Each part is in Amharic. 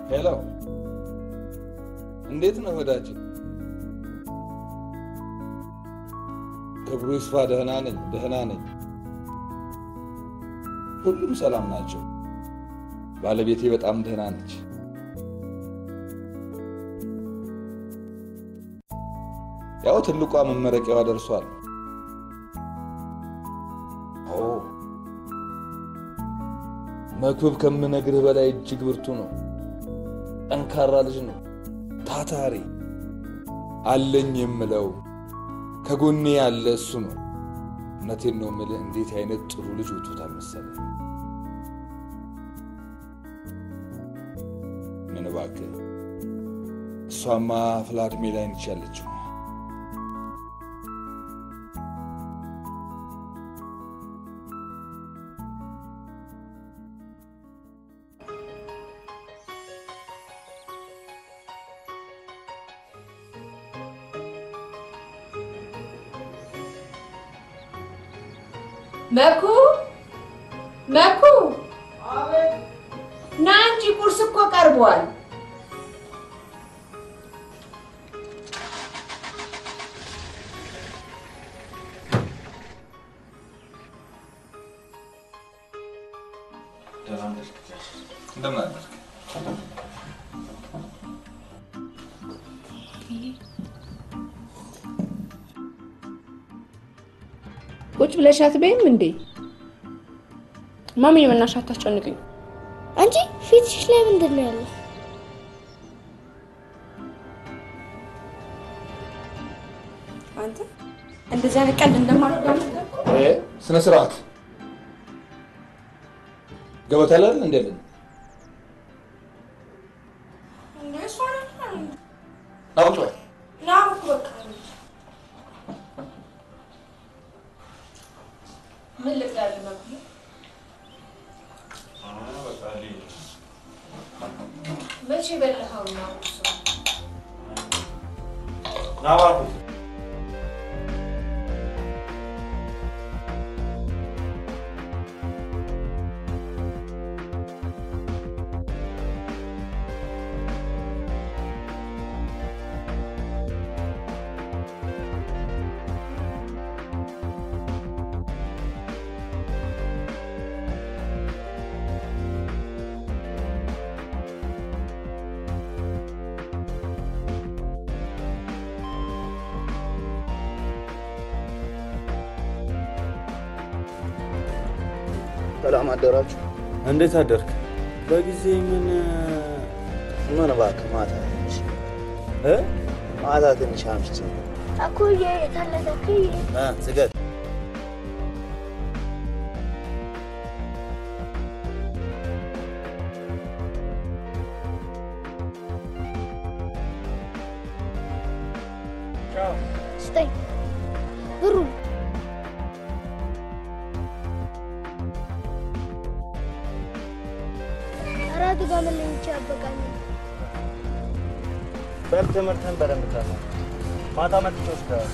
ሄሎ፣ እንዴት ነው ወዳጅ? ክብሩ ይስፋ። ደህና ነኝ፣ ደህና ነኝ። ሁሉም ሰላም ናቸው። ባለቤቴ በጣም ደህና ነች። ያው ትልቋ መመረቂያዋ ደርሷል። ኦ መክብብ ከምነግርህ በላይ እጅግ ብርቱ ነው። ጠንካራ ልጅ ነው። ታታሪ አለኝ የምለው ከጎኔ ያለ እሱ ነው። እውነቴን ነው የምልህ። እንዴት አይነት ጥሩ ልጅ ወጥቶታል መሰለህ። ምን እባክህ፣ እሷማ አፍላ ዕድሜ ላይ ነች ያለችው። መኩ መኩ፣ ና እንጂ ቁርስ እኮ ቀርቧል። እንደምን አደርክ? ቁጭ ብለሽ አትበይም እንዴ? ማሚ የመናሽ አታስጨንቅኝ። አንቺ ፊትሽ ላይ ምንድን ነው ያለው? አንተ እንደዚህ አይነት ቀልድ እንደማድረግ ስነ ስርዓት ገበታ ላይ አይደል እንደምን ናውጭ ምን ልብላለህ መኩ? መቼ በላኸው ነው ቁርሱ? ሰላም አደራችሁ። እንዴት አደርክ? በጊዜ ምን ምን እባክህ ማታ ትንሽ እ ማታ ትንሽ አምሽቼ እኩዬ የታለለ እኩዬ እ ስገድ ስጠኝ ብሩን አራት ጋር መለኝቼ ያበቃኝ በል ትምህርትህን በደንብ ተማር። ማታ መጥቼ ወስደዋለሁ።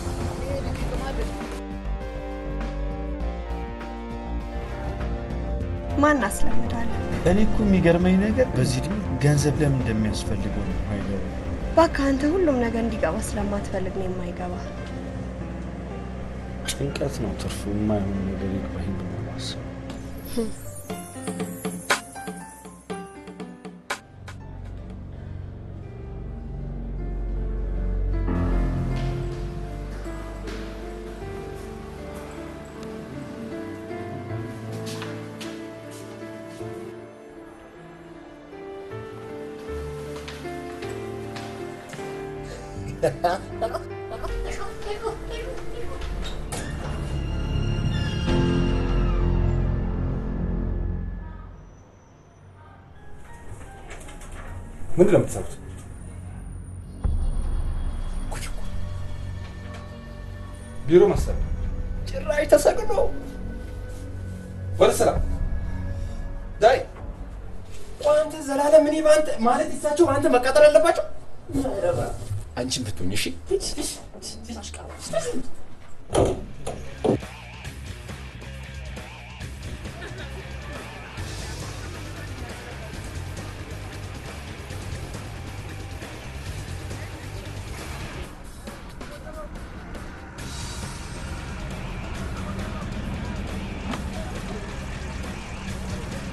ማን አስለምዳለ? እኔ እኮ የሚገርመኝ ነገር በዚህ ዕድሜ ገንዘብ ለምን እንደሚያስፈልገው ነው አይገርም። እባክህ አንተ ሁሉም ነገር እንዲገባ ስለማትፈልግ ነው የማይገባ። ጭንቀት ነው ትርፉ። የማይሆን ነገር ይግባኝ ብሎ ማሰብ ምንድን ነው የምትሰሩት? ቢሮ መሰለህ። ጭራሽ ተሰቅሎ ወደ ስራ ዳይ ቆይ አንተ ዘላለም እኔ በአንተ ማለት እሳቸው በአንተ መቃጠል አለባቸው? አንቺን ብትሆኝ እሺ።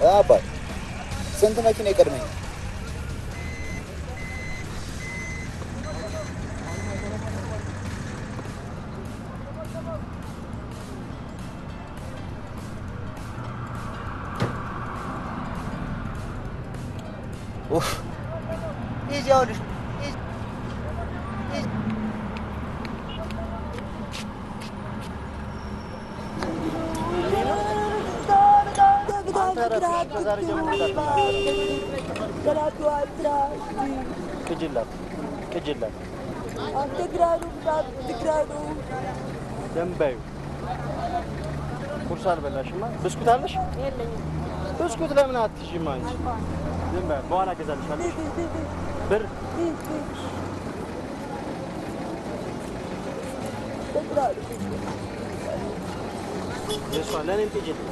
አባት ስንት መኪና ይቀድመኛል? ኡፍ ይዚያው ልጅ ቅጅላት ቅጅላት ደንባዩ ቁርስ አልበላሽማ? ብስኩት አለሽ? ብስኩት ለምን አትይዥም አንቺ? ዝም በይ፣ በኋላ እገዛልሻለሁ። ብር የእሷ ለእኔም ቅጅልኝ።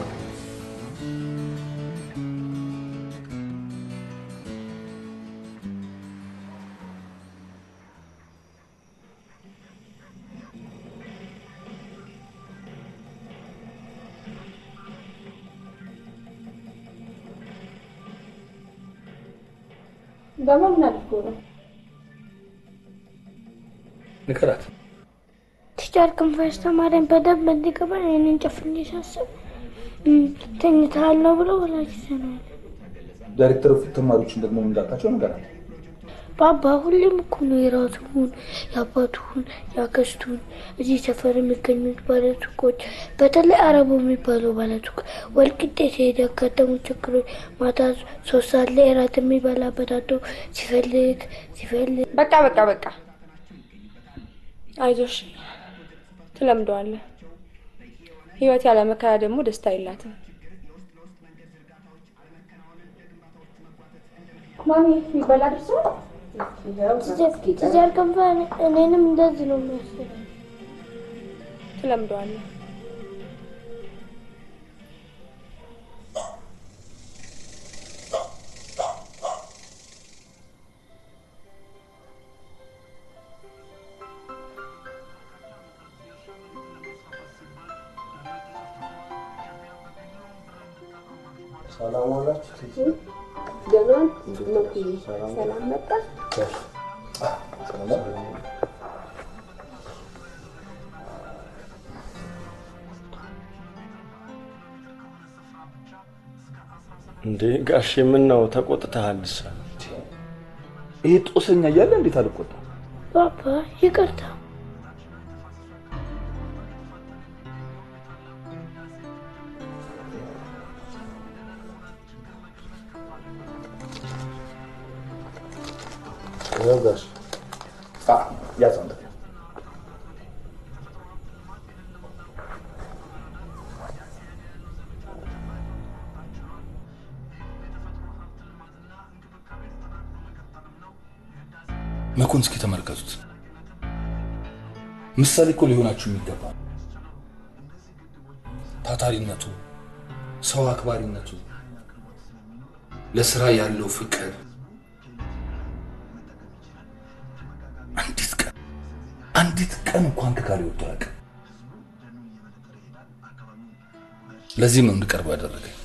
በማን አድርጎ ነው? ንገራት። ቲቸር ክንፈ አስተማሪን በደንብ እንዲገባ ይህንን ጨፍኜ ሳስብ እም፣ ተኝተሃል ነው ብሎ ወላጅ ይዘናል። ዳይሬክተር ፊት ተማሪዎችን ደግሞ እንዳልካቸው ንገራት። ባባ ሁሌም እኮ ነው የራሱን የአባቱን የአክስቱን እዚህ ሰፈር የሚገኙት ባለሱቆች በተለይ አረቡ የሚባለው ባለሱቅ ወልቂጤ ሲሄድ ያጋጠሙ ችግሮች ማታ ሶስት ሰዓት ላይ እራት የሚበላበት አቶ ሲፈልግ ሲፈልግ በቃ በቃ በቃ አይዞሽ፣ ትለምደዋለህ። ህይወት ያለ መከራ ደግሞ ደስታ የላትም። ማሚ ይበላ ደርሷል። ቲቸር ክንፈ እኔንም እንደዚህ ነው የሚያስብ ትለምደዋለህ። ሰላም ዋላችሁ። ገናን መኩዬ ሰላም መጣ። እንዴ ጋሽ የምናው ተቆጥተሃልሳ? ይሄ ጦሰኛ እያለ እንዴት አልቆጣም? ባባ ይቅርታ ይኸው ጋሽ አ ያዝ አንተ መኮን እስኪ ተመልከቱት። ምሳሌ እኮ ሊሆናችሁ የሚገባ ነው። ታታሪነቱ፣ ሰው አክባሪነቱ፣ ለስራ ያለው ፍቅር አንዲት ቀን አንዲት ቀን እንኳን ከካሌ ወጥቶ አያውቅም። ለዚህም ነው እንድቀርበው ያደረገኝ።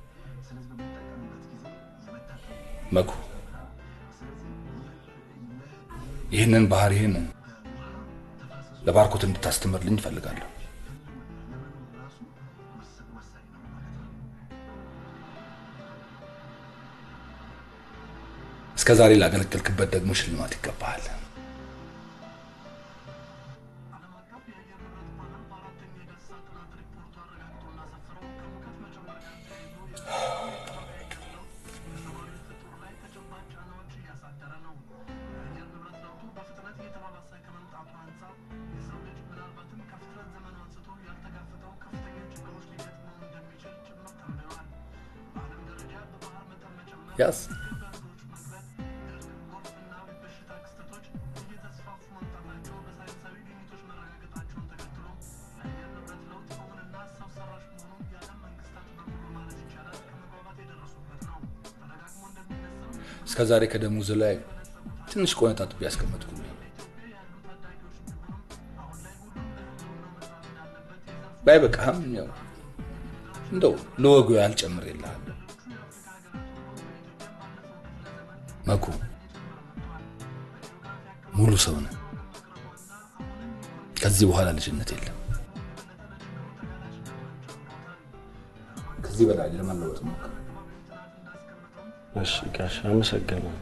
መኩ ይህንን ባህሪህን ለባርኮት እንድታስተምርልኝ እፈልጋለሁ። እስከ ዛሬ ላገለገልክበት ደግሞ ሽልማት ይገባሃል። ያስ እስከ ዛሬ ከደሞዝ ላይ ትንሽ ቆነጣጥቤ ያስቀመጥኩልህ ባይበቃህም ያው እንደው ለወጉ ያህል ጨምሬልሃለሁ። መኩ ሙሉ ሰው ነህ። ከዚህ በኋላ ልጅነት የለም። ከዚህ በላይ ለመለወጥ ሞክር። እሺ ጋሽ አመሰግናለሁ።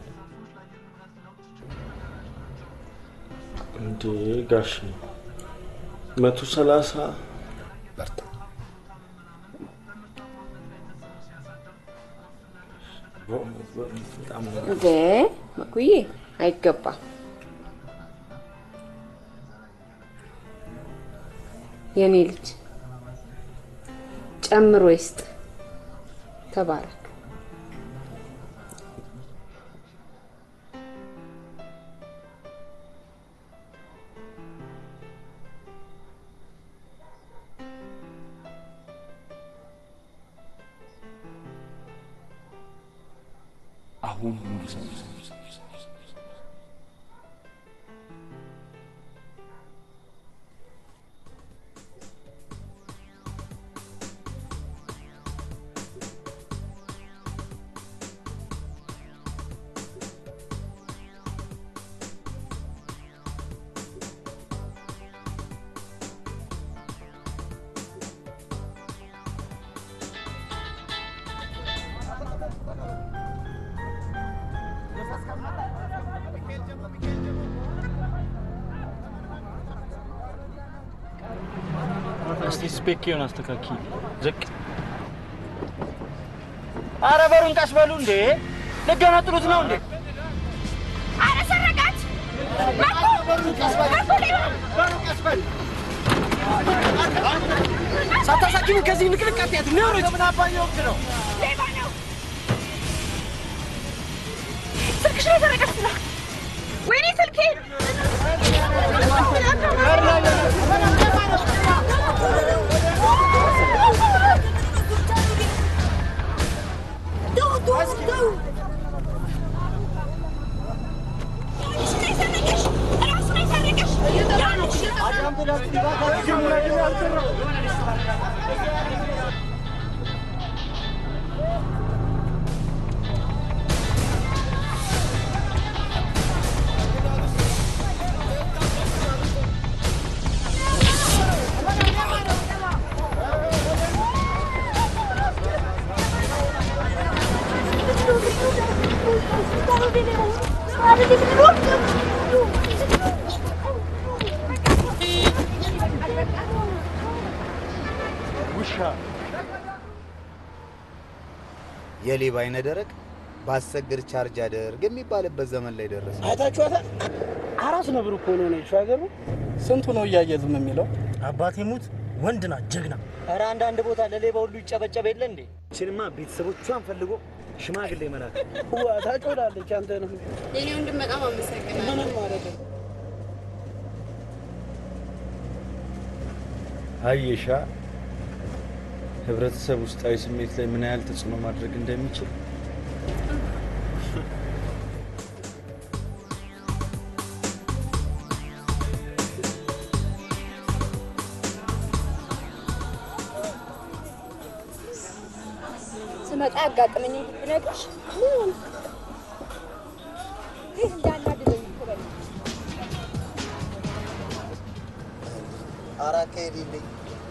እንዴ ጋሽ መቶ ሰላሳ በርታ። በጣም እንዴ መኩዬ አይገባም። የኔ ልጅ ጨምሮ ይስጥ። ተባረክ። አሁን ሙሉ ሰው እስቲ ስፔኬውን አስተካኪ። ዝቅ አረ በሩን ቀስ በሉ እንዴ! ልገነጥሉት ነው እንዴ? አረ ሰረቃች! መኩ! መኩ ሌባ! ሳታሳኪሙ ከዚህ ንቅንቅ አትያት ነውረች ምን አባዬ ወቅት ነው? ሌባ ነው! ስልክሽ ላይ ሰረቀች ስላ ወይኔ ስልኬን! ውሻ የሌባ አይነ ደረቅ ባሰግር ቻርጅ አደርግ የሚባልበት ዘመን ላይ ደረሰ። አይታችኋታል? አራስ ነብር እኮ ነው ነች ሀገሩ። ስንቱ ነው እያየ ዝም የሚለው? አባቴ ሙት ወንድ ናት ጀግና። ኧረ አንዳንድ ቦታ ለሌባ ሁሉ ይጨበጨብ የለ እንዴ? ችንማ ቤተሰቦቿን ፈልጎ ሽማግሌ መላክ ዋ ታጮላለች። አንተ ነው የኔ ወንድም በጣም አመሰግናለሁ። ምንም ማለት ነው። አየሻ ህብረተሰብ ውስጣዊ ስሜት ላይ ምን ያህል ተጽዕኖ ማድረግ እንደሚችል። ስመጣ ያጋጠመኝ ብነግርሽ ምን እንዴት እንዳናደደኝ እኮ በል። ኧረ ከሄድልኝ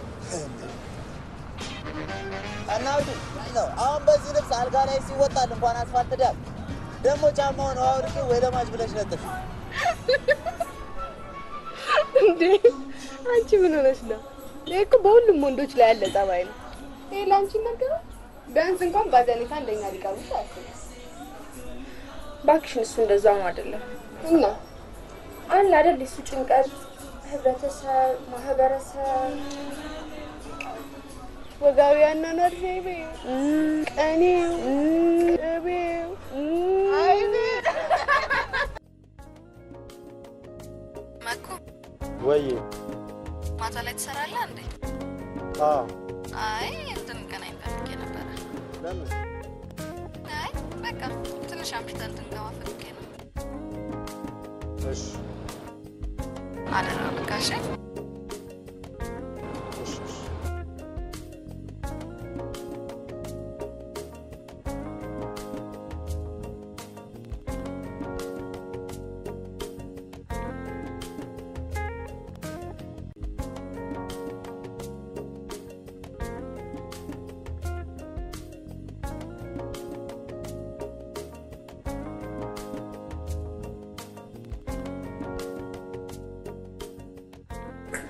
እናቱ ነው። አሁን በዚህ ልብስ አልጋ ላይ ሲወጣል እንኳን አስፋልት ዳር ደግሞ ጫማውን አውልቂ ወይ ለማጅ ብለሽ ነጥፍ። እንዴ አንቺ ምን ሆነሽ ነው? ይሄ እኮ በሁሉም ወንዶች ላይ ያለ ጸባይ ነው። ይሄ ለአንቺ ነገረው። ቢያንስ እንኳን ባዘኔታ እንደኛ ሊቀርቡሽ አያስብም። እባክሽን እሱ እንደዛው ነው አይደለም እና አለ አይደል እሱ ጭንቀት ህብረተሰብ፣ ማህበረሰብ ወጋዊ አኗኗር ዘይቤው፣ ቀኔው፣ ቅቤው፣ አይቤው መኩ ወይ ማታ ላይ ትሰራለህ እንዴ? አዎ አይ እንድንገናኝ ፈልጌ ነበረ። ለምን አይ በቃ ትንሽ አምሽተን እንድንገባ ፈልጌ ነው። እሺ አደራ በቃ እሺ። እሺ እሺ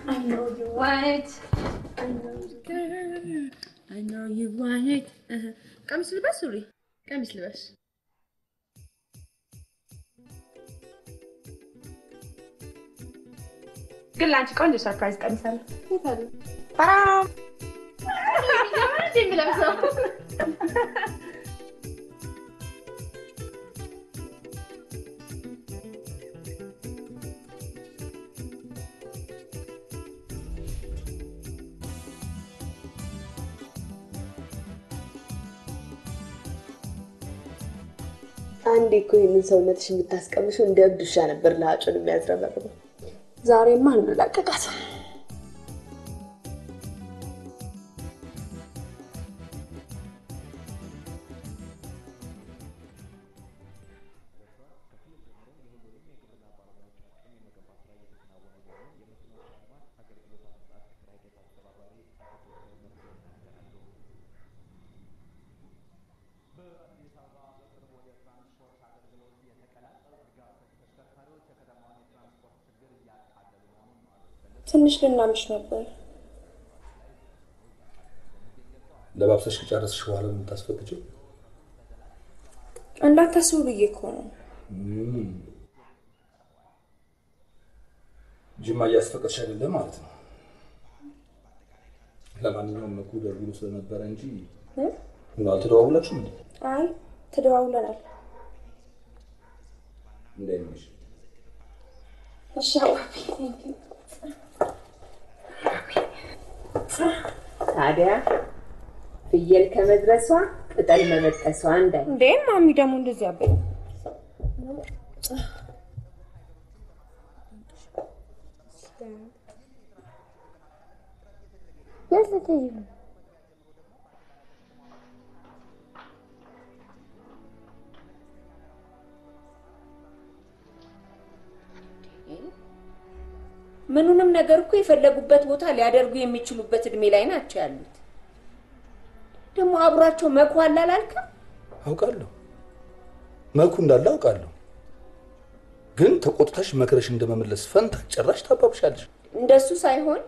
I know you want it. I know you can. I know you want it. ቀሚስ ልበስ ሱሪ፣ ቀሚስ ልበስ። ግን ለአንቺ ቆንጆ ሰርፕራይዝ ቀሚስ አለ። የት አለ? በጣም የሚገርም እንደ የምለብሰው አንዴ እኮ ይህንን ሰውነትሽ የምታስቀምሽው እንደ እብድ ውሻ ነበር ለአጩን የሚያዝረበርበው። ዛሬማ እንላቀቃት። ትንሽ ልናምሽ ነበር። ለባብሰሽ ከጨረስሽ በኋላ ነው የምታስፈቅጂው? እንዳታስቡ ብዬ እኮ ነው። እም። ጅማ እያስፈቀድሽ አይደለም ማለት ነው። ለማንኛውም መኩ ደውሎ ስለነበረ እንጂ እ? ምን አልተደዋውላችሁም እንዴ? አይ ተደዋውለናል። እንዴት ነሽ? እሺ አባቢ፣ ቴንክ ዩ። ታዲያ ፍየል ከመድረሷ ቅጠል መበጠሷ እንዳይ እንዴ ማሚ ደግሞ እንደዚህ አበኝ። የት ልትሄጂ ነው? ምኑንም ነገር እኮ የፈለጉበት ቦታ ሊያደርጉ የሚችሉበት እድሜ ላይ ናቸው ያሉት። ደግሞ አብሯቸው መኩ አለ አላልክም? አውቃለሁ መልኩ እንዳለ አውቃለሁ። ግን ተቆጥተሽ መክረሽ እንደመመለስ ፈንታ ጭራሽ ታባብሻለሽ። እንደሱ ሳይሆን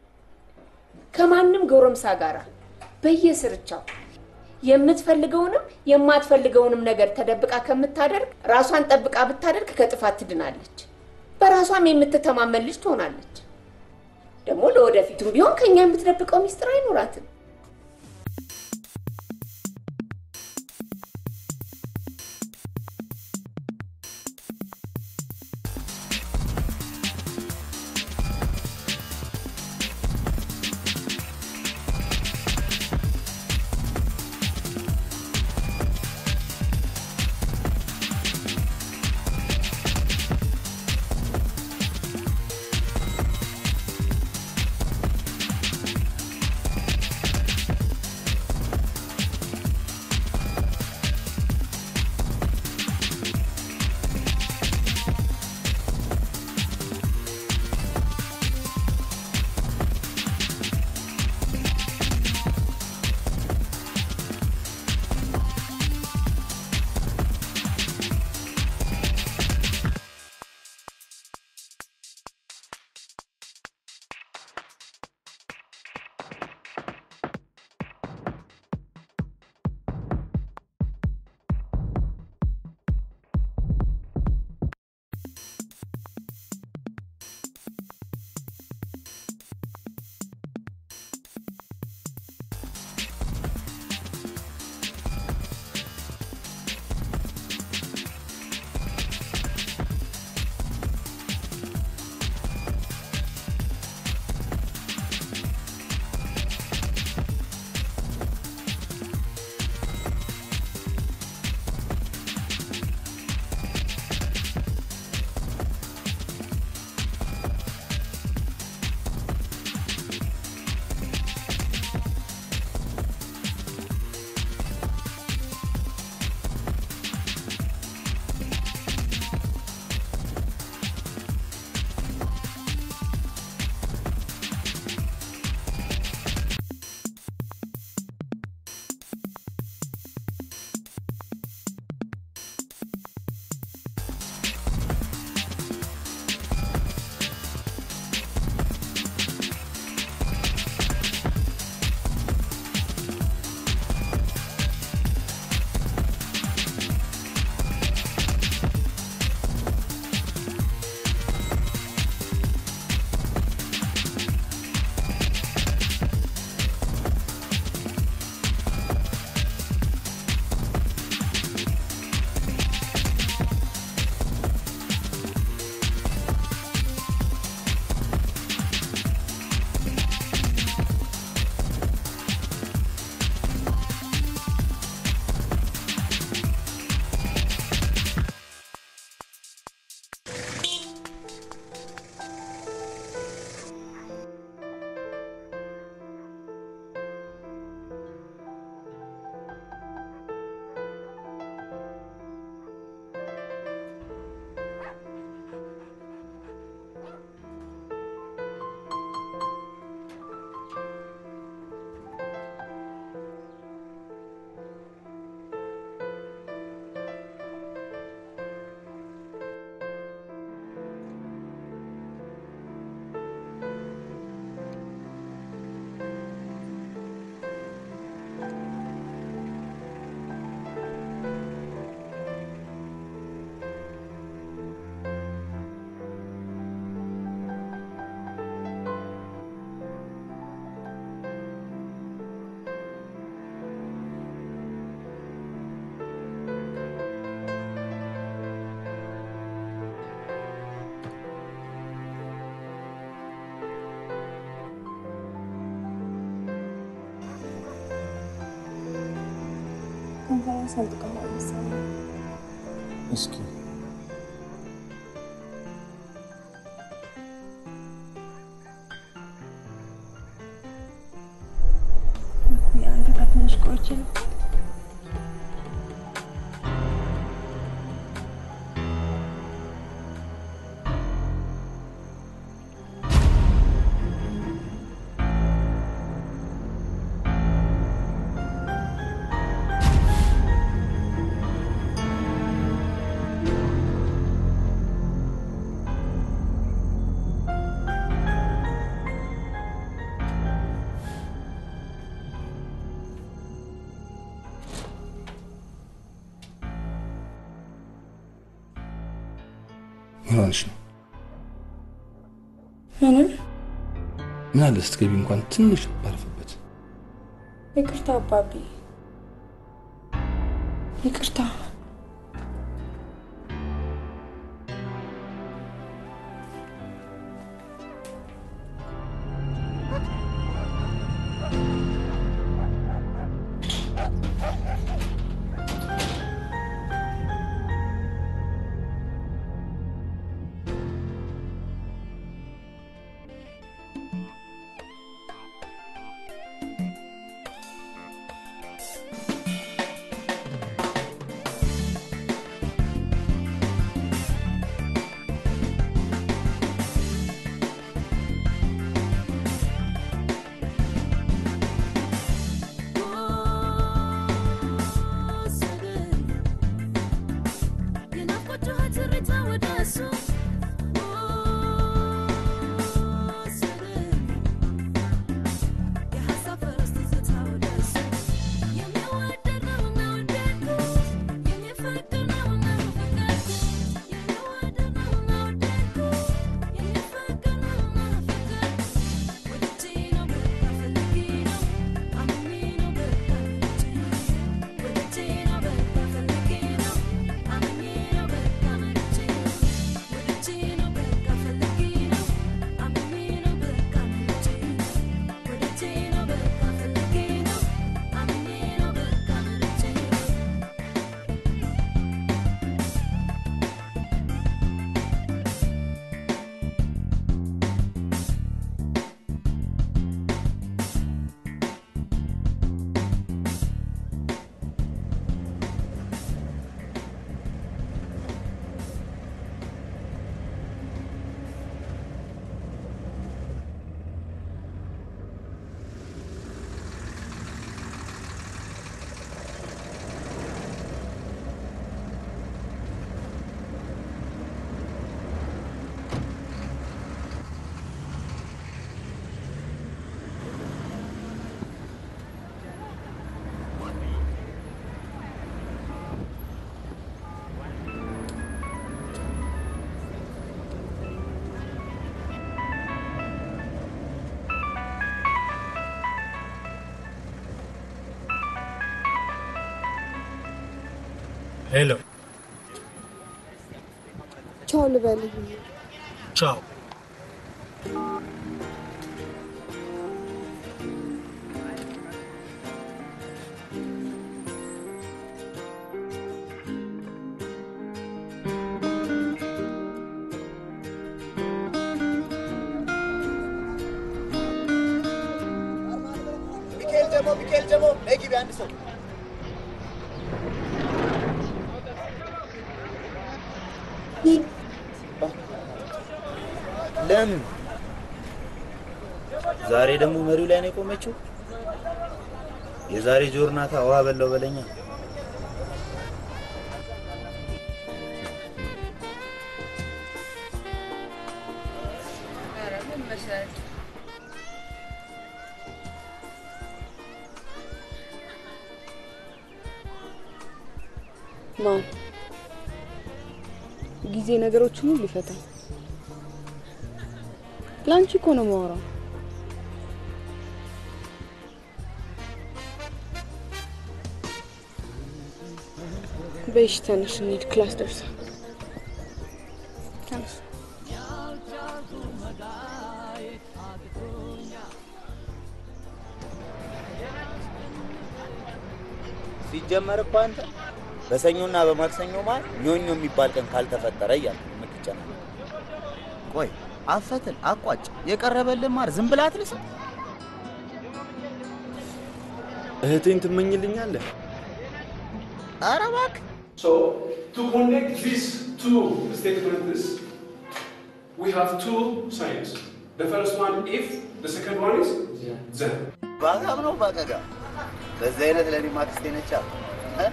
ከማንም ጎረምሳ ጋር በየስርቻው የምትፈልገውንም የማትፈልገውንም ነገር ተደብቃ ከምታደርግ ራሷን ጠብቃ ብታደርግ ከጥፋት ትድናለች። በራሷም የምትተማመን ልጅ ትሆናለች። ደግሞ ለወደፊቱም ቢሆን ከኛ የምትደብቀው ሚስጥር አይኖራትም። ከንፈሬን ሰንጥቀኸዋል መሰለኝ። እስኪ አንተ ጋር ትንሽ ቆይቼ ነው ምን ሆነሽ ነው? ምንም ምን አለ ስትገቢ እንኳን ትንሽ ባርፍበት። ይቅርታ አባቢ፣ ይቅርታ። ሄሎ፣ ቻው ልበልህ። ቻው። ሚካኤል ጀሞ ሚካኤል ጀሞ ነይ ግቢ አንድ ሰው ለምን ዛሬ ደግሞ መሪው ላይ ነው የቆመችው? የዛሬ ጆርናታ ውሃ በላው በለኛ። ማን ጊዜ ነገሮችን ሁሉ ይፈታል። ለአንቺ እኮ ነው የማወራው። በይሽ ተነሽ እንሂድ፣ ክላስ ደርሷል። ተነሽ። ሲጀመር እኮ አንተ በሰኞና በማክሰኞ መሀል ኞኞ የሚባል ቀን ካልተፈጠረ እያልክ ነው የምትጨናነቅ። ቆይ አፈትን አቋጭ የቀረበልን ማር ዝም ብላ አትልስም? እህቴን ትመኝልኛለህ? ኧረ እባክህ So to connect these two statements, we have two signs. The first one if, the second one is then. ባጋም ነው ባቀጋ በዚህ አይነት ለእኔ ማክስቴ ነች አሉ እ?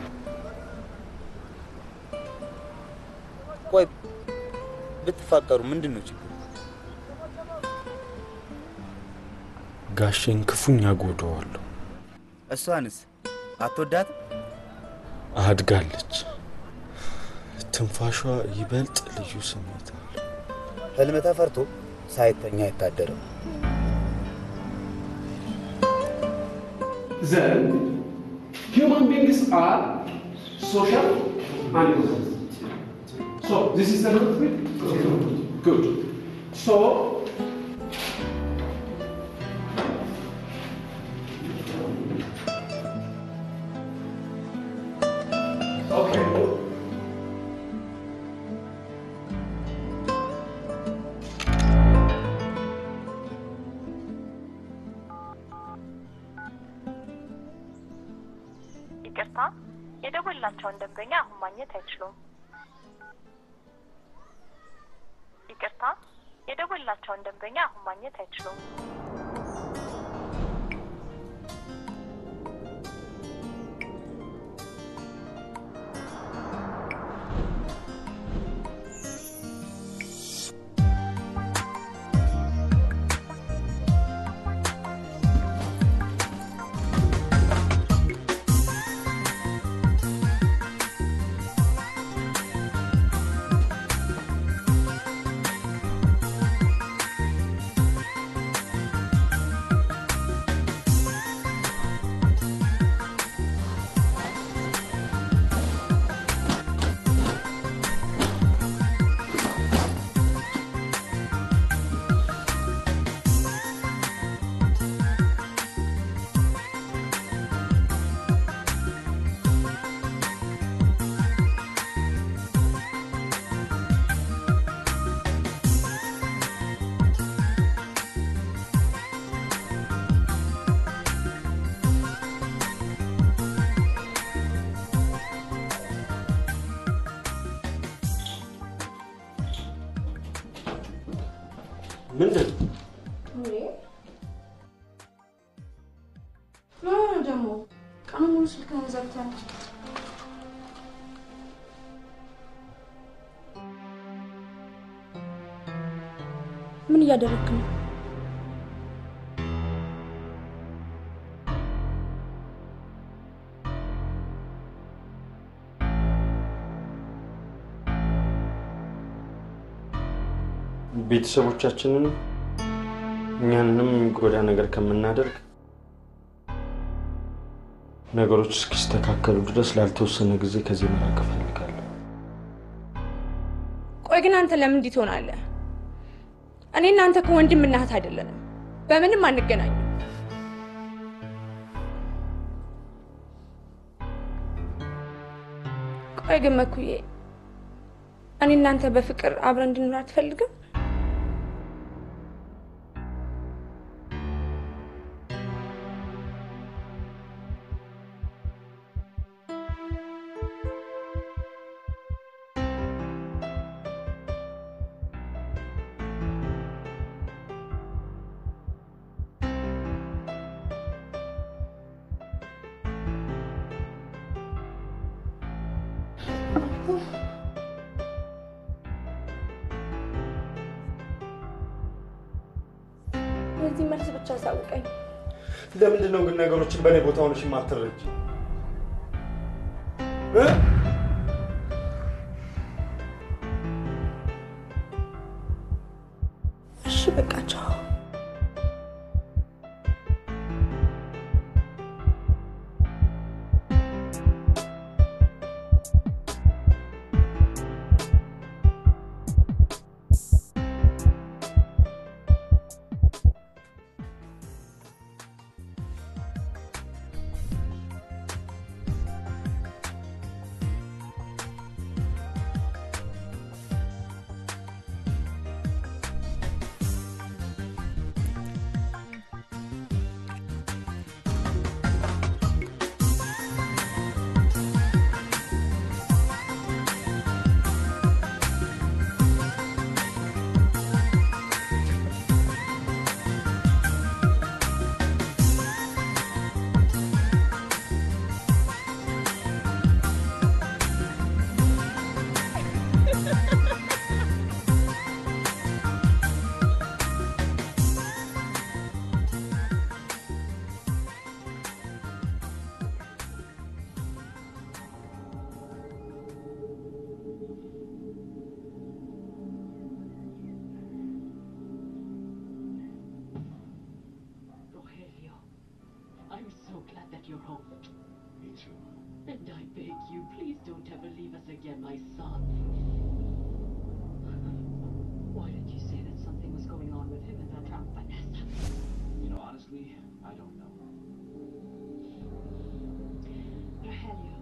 ቆይ ብትፋቀሩ ምንድን ነው ችግሩ? ጋሼን ክፉኛ ጎደዋለሁ። እሷንስ አትወዳትም? አድጋለች። ትንፋሿ ይበልጥ ልዩ ስሜት አለው። ህልም ተፈርቶ ሳይተኛ አይታደርም። Then human beings are social animals. So this is the root bit? Good. So Okay. ይቅርታ፣ የደወላቸውን ደንበኛ አሁን ማግኘት አይችሉም። ይቅርታ፣ የደወላቸውን ደንበኛ አሁን ማግኘት አይችሉም። ምንድን ምን ሆነ ደግሞ? ቀኑ ሙሉ ስልክህን ዘግተህ ምን እያደረግክ ነው? ቤተሰቦቻችንን እኛንንም የሚጎዳ ነገር ከምናደርግ ነገሮች እስኪስተካከሉ ድረስ ላልተወሰነ ጊዜ ከዚህ መራቅ እፈልጋለሁ። ቆይ ግን አንተ ለምን እንዲህ ትሆናለህ? እኔ እናንተ ከወንድም እና እህት አይደለንም፣ በምንም አንገናኝም። ቆይ ግን መኩዬ፣ እኔ እናንተ በፍቅር አብረን እንድንኖር አትፈልግም? የዚህ መልስ ብቻ አሳውቀኝ። ለምንድን ነው ግን ነገሮችን በእኔ ቦታ ሆነሽ የማትረጅ? እሺ በቃ ቻው። And I beg you, please don't ever leave us again, my son. Why did you say that something was going on with him and that drowned Vanessa? You know, honestly, I don't know. Rogelio.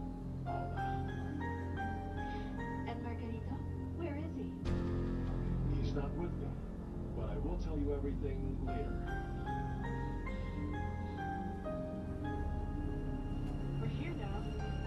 And Margarita, where is he? He's not with me, but I will tell you everything later. We're here now.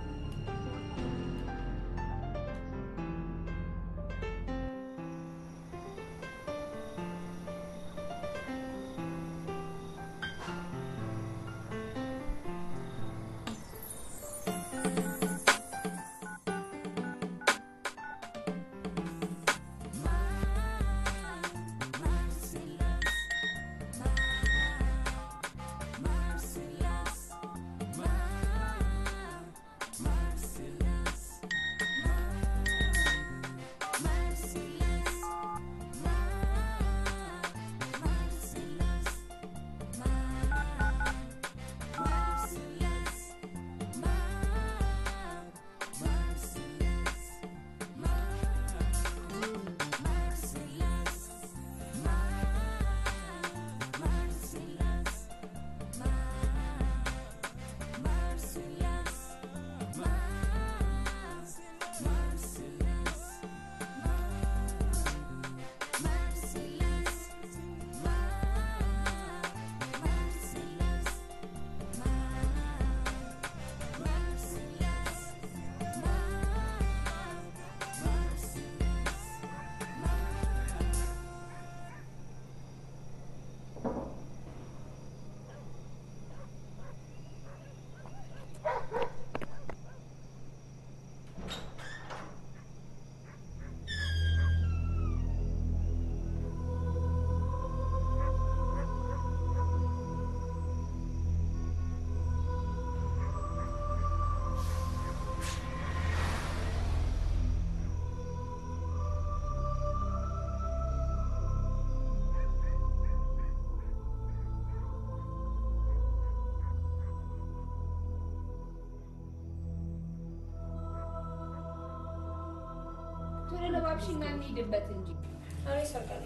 ቶሎ ለባብሽና እንሂድበት እንጂ እኔ ሰርቃለሁ።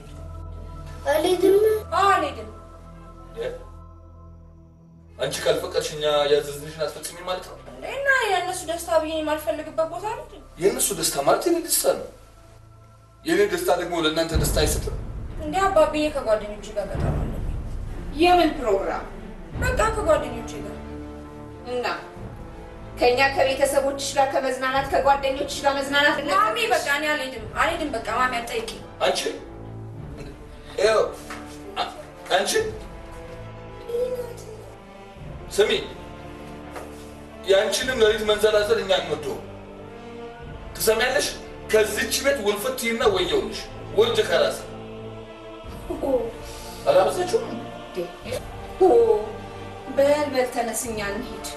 አልሄድም። አዎ አልሄድም። አንቺ ካልፈቀድሽ እኛ ያዘዝንሽን አትፈጽሚ ማለት ነው። እና የእነሱ ደስታ ብዬ የማልፈልግበት ቦታ ነው። የእነሱ ደስታ ማለት የኔ ደስታ ነው። የኔ ደስታ ደግሞ ለእናንተ ደስታ አይሰጥም። እንዲህ አባብዬ ከጓደኞች ጋር ቀጠሮ አለብኝ። የምን ፕሮግራም? በቃ ከጓደኞች ጋር እና ከኛ ከቤተሰቦችሽ ጋር ከመዝናናት ከጓደኞችሽ ጋር መዝናናት ማሚ በቃ እኔ አልሄድም አልሄድም። በቃ ማሚ አትጠይቂ። አንቺ ይኸው አ- አንቺ ስሚ፣ የአንቺንም ሌሊት መንዘላዘል እኛ አንወደውም። ትሰሚያለሽ? ከዚች ቤት ውልፍት ይና ወየውልሽ ውርድ ከራስ አላበዛችሁም? ኦ በል በል ተነስኛ እንሂድ።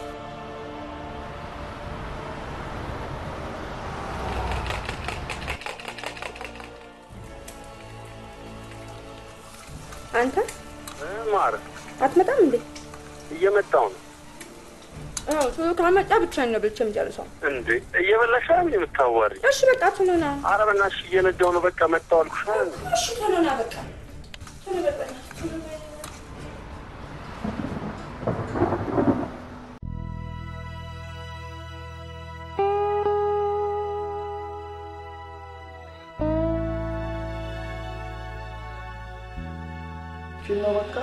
አንተ ማር አትመጣም እንዴ? እየመጣው ነው አዎ ቶሎ ካልመጣ ብቻዬን ነው በልቼ የምጨርሰው። እንዴ እየበላሽ አይደል የምታዋሪ? እሺ በቃ ቶሎ ና። ኧረ በእናትሽ እየነዳው ነው። በቃ መጣሁ አልኩሽ። እሺ ቶሎ ና በቃ ቶሎ በል በእናትህ ቶሎ በል። ቺን ነው በቃ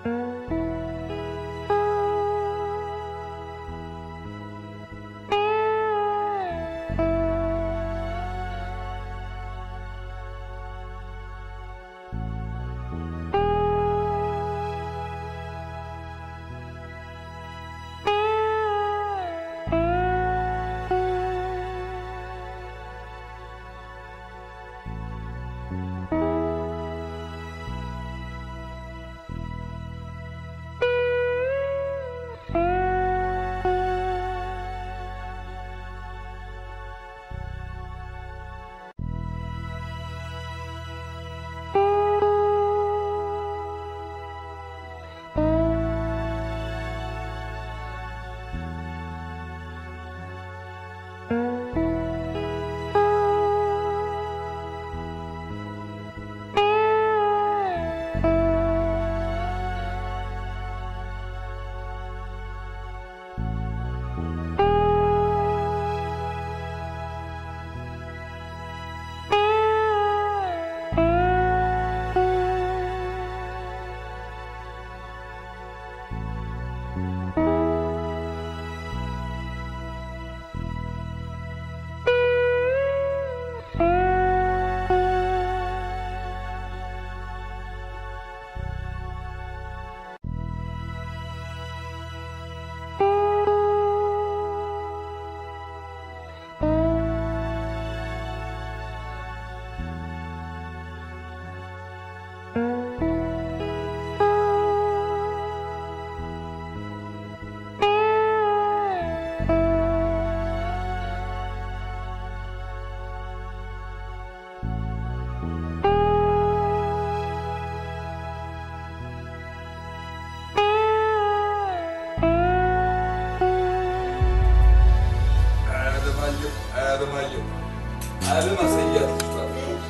አለማየሁ አለማየሁ አለም አሰያት ልጅቷ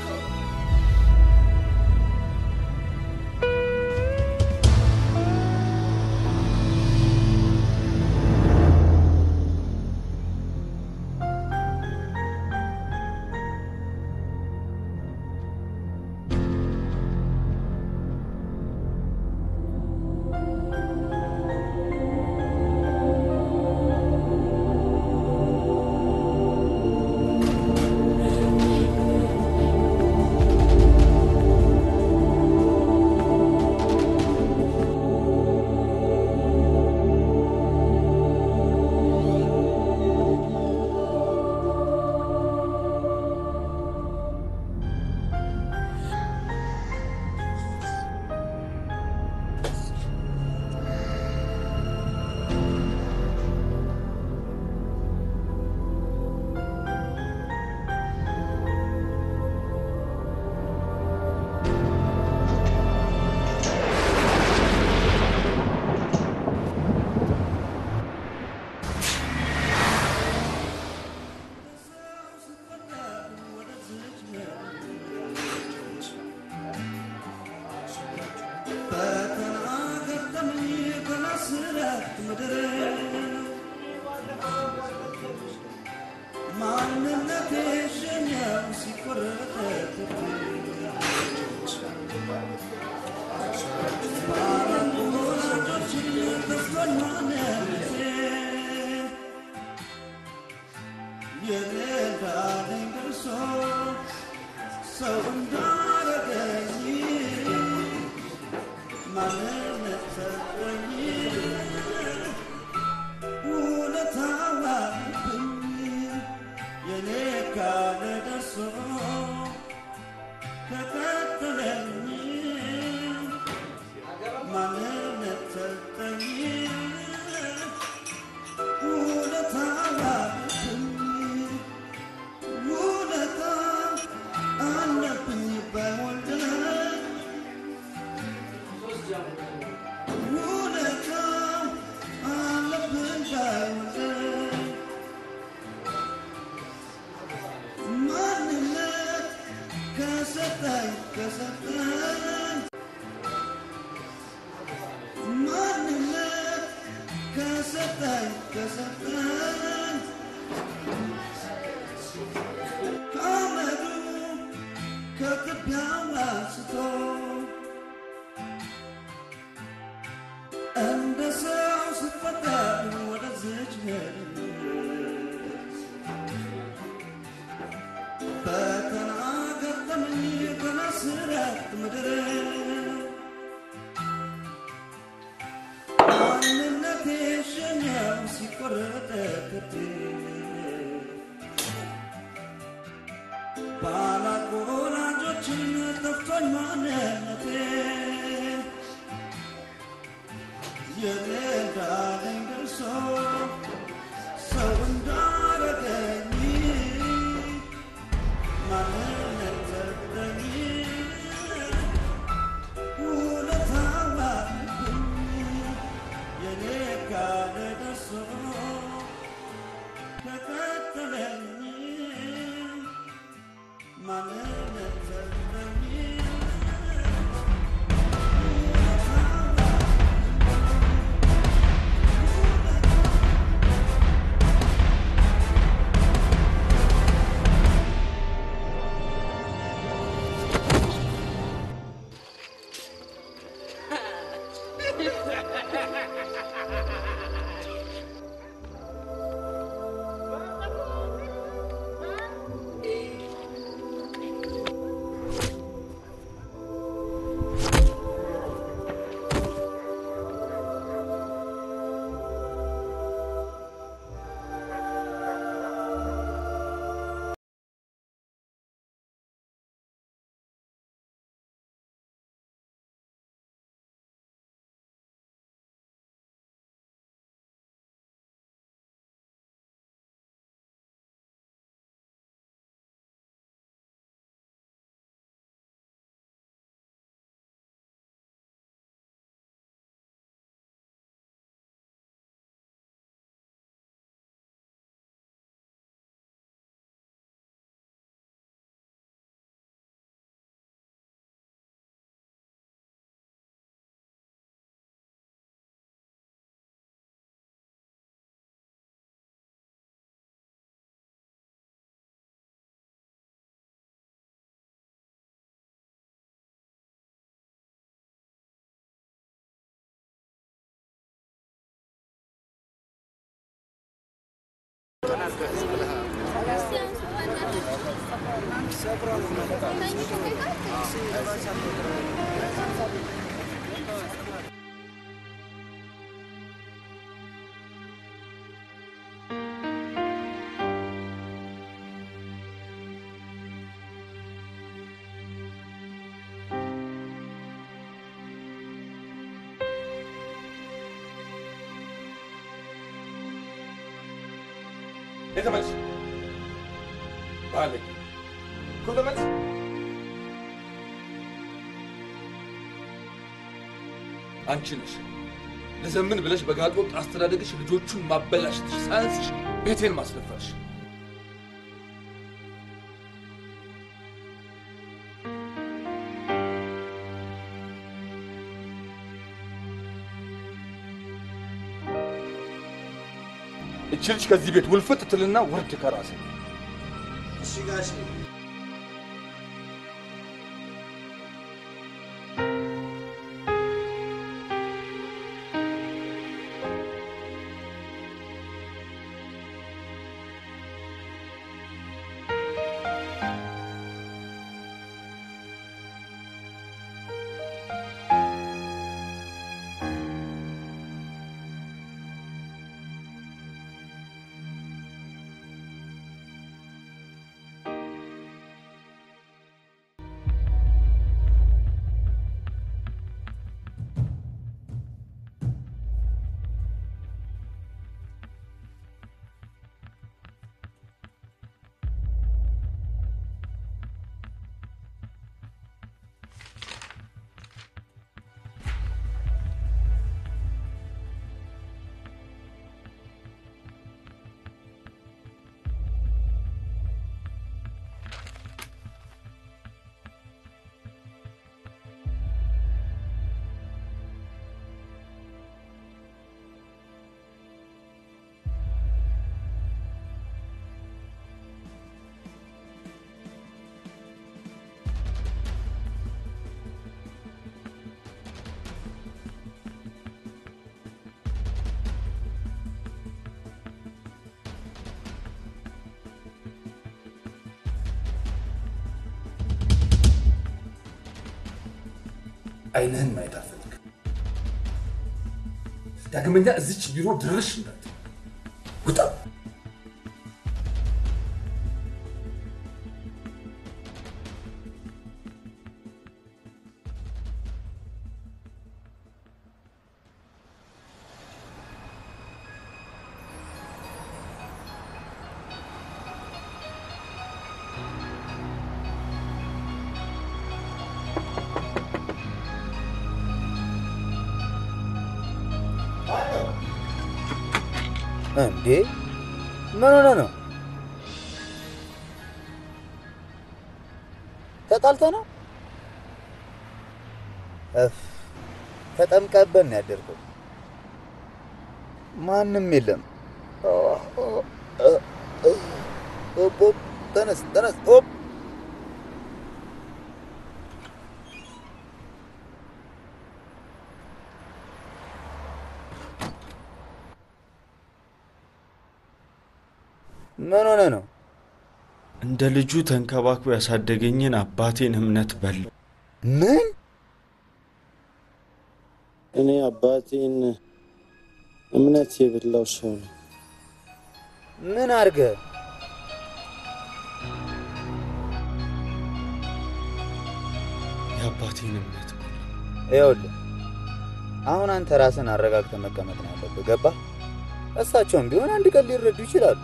ሰው እንዳረገኝ ማንነት ሰጠኝ ውለታው አለብኝ የኔ ካለ ደርሶ ከቀጠለኝ ማንነት ሰጠኝ ውለታው አለብኝ ውለታ አለብኝ በወንድነት ውለታ አለብኝ በወንድነት ማንነት ከሰጠኝ ከሰጠኝ ማንነት ከሰጠኝ ከሰጠኝ ከአመዱ ከትቢያው አንስቶ ፈተና ገጠመኝ ከመስረት ምድር ማንነቴ ሸኛው ሲቆረጥ ከቴ ባላቅ ወላጆችን ጠፍቶኝ ማንነቴ የኔ እንዳለኝ ደርሶ ሰው እንዳረገኝ ማንነት ሰጠኝ ውለታው አለብኝ የኔ ካለ ደርሶ ተከተለኝ ማንነት ሰጠኝ ተመልስ ባለጌ እኮ ተመልስ። አንቺ ነሽ ለዘምን ብለሽ በጋጥ ወቅት አስተዳደግሽ ልጆቹን ማበላሽትሽ ሳያንስሽ ቤቴን ማስደፈርሽ። እቺ ልጅ ከዚህ ቤት ውልፍት ትልና ውርድ ከራሴ እሺ ጋሼ አይንህን ማየት አልፈልግም። ዳግመኛ እዚች ቢሮ ድርሽ እንዳት ውጣ። እንዴ ምን ሆነ ነው? ተጣልተ ነው? እፍ ተጠምቀበን ነው ያደርገው። ማንም የለም። ኦፕ ኦፕ፣ ተነስ ተነስ፣ ኦፕ ምን ሆነ ነው? እንደ ልጁ ተንከባክቦ ያሳደገኝን አባቴን እምነት በላው። ምን? እኔ አባቴን እምነት የበላው ሰው ነው። ምን አርገ? የአባቴን እምነት ይኸውልህ አሁን አንተ ራስን አረጋግተህ መቀመጥ ነው ያለብህ። ገባህ? እሳቸውም ቢሆን አንድ ቀን ሊረዱ ይችላሉ።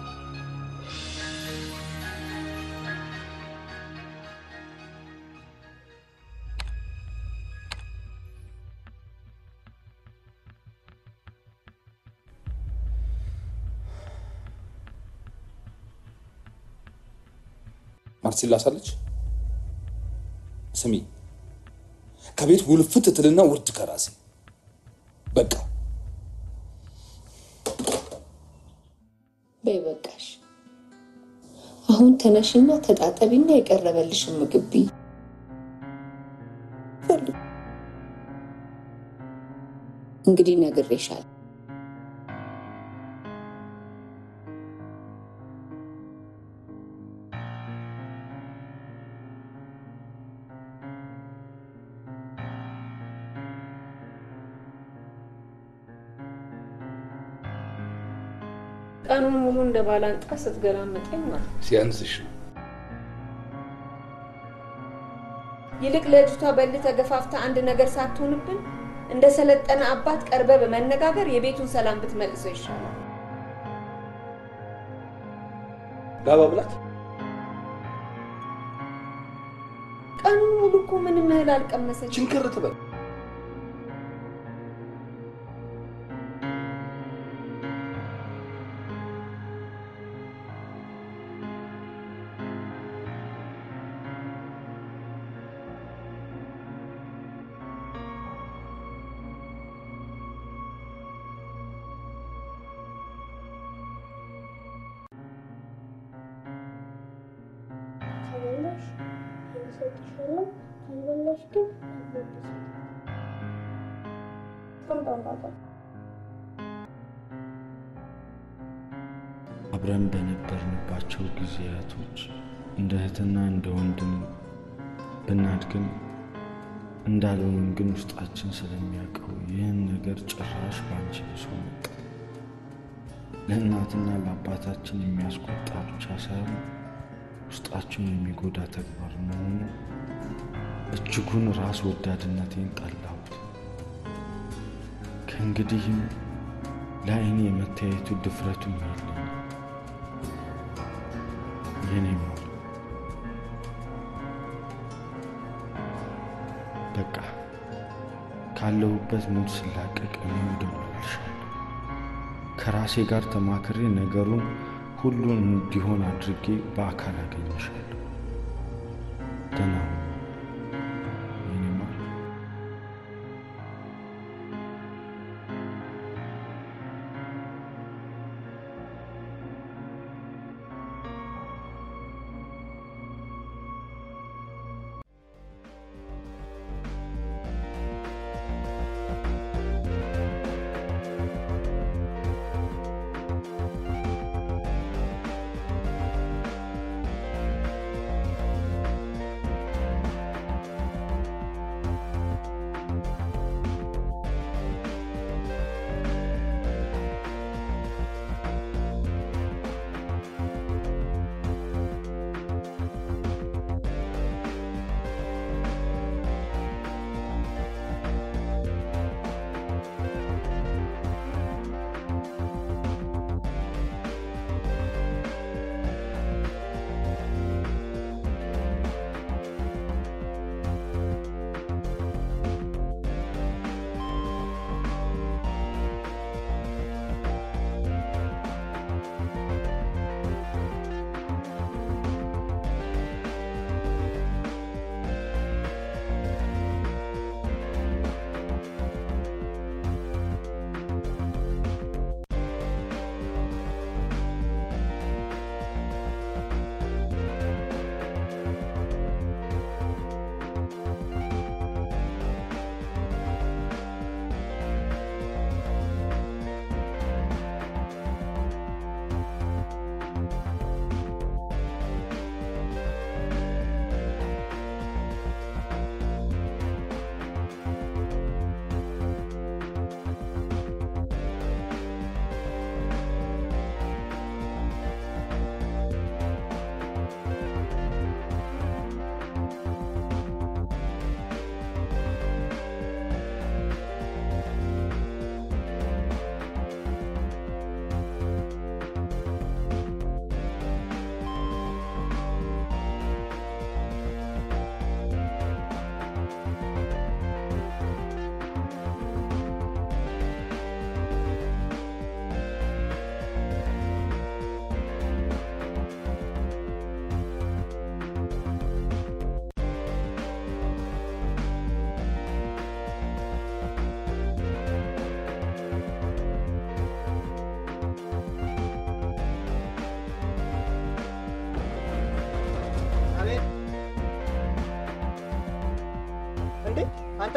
ማርሲላ ሳለች ስሚ፣ ከቤት ውልፍት ትልና ውርድ ከራሴ በቃ በይ በቃሽ። አሁን ተነሽና ተጣጠቢና የቀረበልሽን ምግብ ብይ። ፈልጉ። እንግዲህ ነግሬሻለሁ። ቀኑን ሙሉ እንደ ባላንጣ ስትገላመጠኝ ማለት ነው። ሲያንስሽ ነው። ይልቅ ለልጅቷ በል ተገፋፍታ አንድ ነገር ሳትሆንብን እንደ ሰለጠነ አባት ቀርበ በመነጋገር የቤቱን ሰላም ብትመልሰው ይሻላል። ላባ ብላት ቀኑን ሙሉ እኮ ምንም እህል አልቀመሰች። ችንክር ትበል። ከበላሽ እሰጥሻለሁ፣ ካልበላሽ ግን አትመልስም። ቆምጣምጣጣ አብረን በነበርንባቸው ጊዜያቶች እንደ እህትና እንደ ወንድም ብናድግም እንዳልሆንም ግን ውስጣችን ስለሚያውቀው ይህን ነገር ጭራሽ በአንቺ ብሶ መጣ። ለእናትና ለአባታችን የሚያስቆጣ ብቻ ሳይሆን ውስጣቸውን የሚጎዳ ተግባር መሆኑ እጅጉን ራስ ወዳድነቴን ጠላሁት። ከእንግዲህም ለአይኔ የመተያየቱ ድፍረቱም የለኝም። የኔ ማር በቃ ካለሁበት ሙድ ስላቀቅ እኔም እደውልልሻለሁ። ከራሴ ጋር ተማክሬ ነገሩን ሁሉን እንዲሆን አድርጌ በአካል አገኝሻለሁ። ደህና ሁኚ የኔ ማር።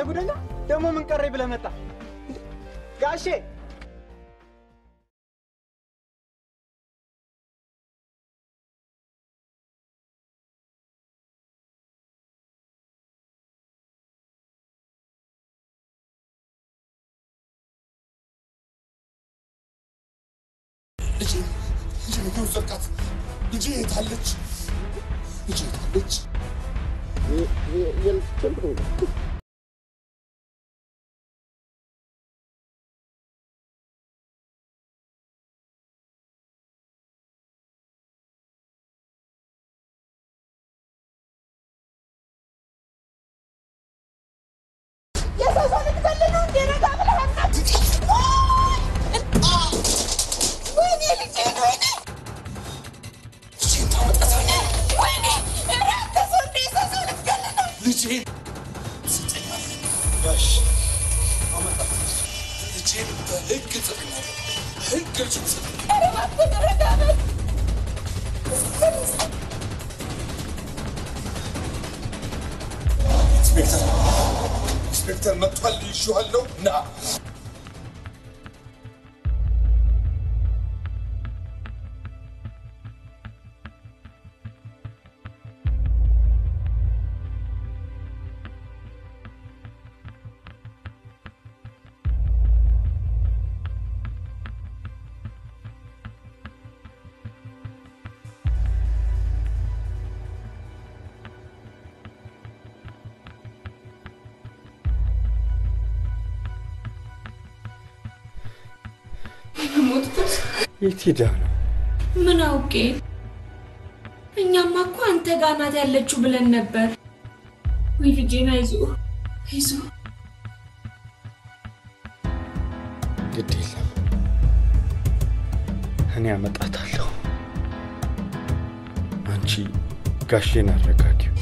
ጉደኛ ደግሞ ምን ቀረኝ ብለህ መጣ ጋሼ? ልጄ ልጄ ነው የወሰድካት? ልጄ የት አለች? ልጄ የት አለች? የሰው ሰው ልትገል ነው እንዴ? ረጋ ብለህ አናግር። ወይኔ ልጄን፣ ወይኔ ልጄን ታመጣታለህ? ወይኔ! ኧረ አንተ ሰው እንዴ! የሰው ሰው ልትገል ነው? ልጄን ትሰጠኛለህ? ጋሽ አመጣታለሁ። ልጄን በህግ እጠቅማለሁ። ህግ ልጄን ትሰጠኛለህ? ኧረ እባክህ ረጋ በል። ኢንስፔክተር ኢንስፔክተር መጥቷል። ይዤዋለሁ። ና ሞትኩት። የት ሄዳ ነው? ምን አውቄ? እኛማ እኮ አንተ ጋር ናት ያለችው ብለን ነበር። ወይ ልጄን፣ አይዞህ አይዞህ። ግድ የለም እኔ አመጣታለሁ። አንቺ ጋሼን አረጋጊው።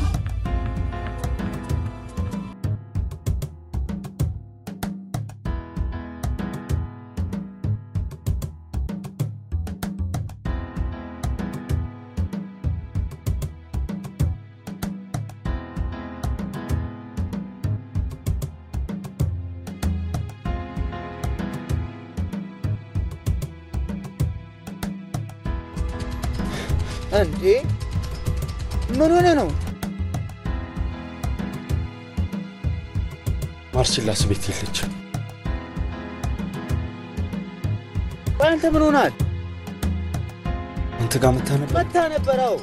እንዴ ምን ሆነ ነው? ማርሲላስ ቤት የለችም። ቆይ አንተ ምን ሆናል? አንተ ጋር መታ ነበር? መታ ነበረው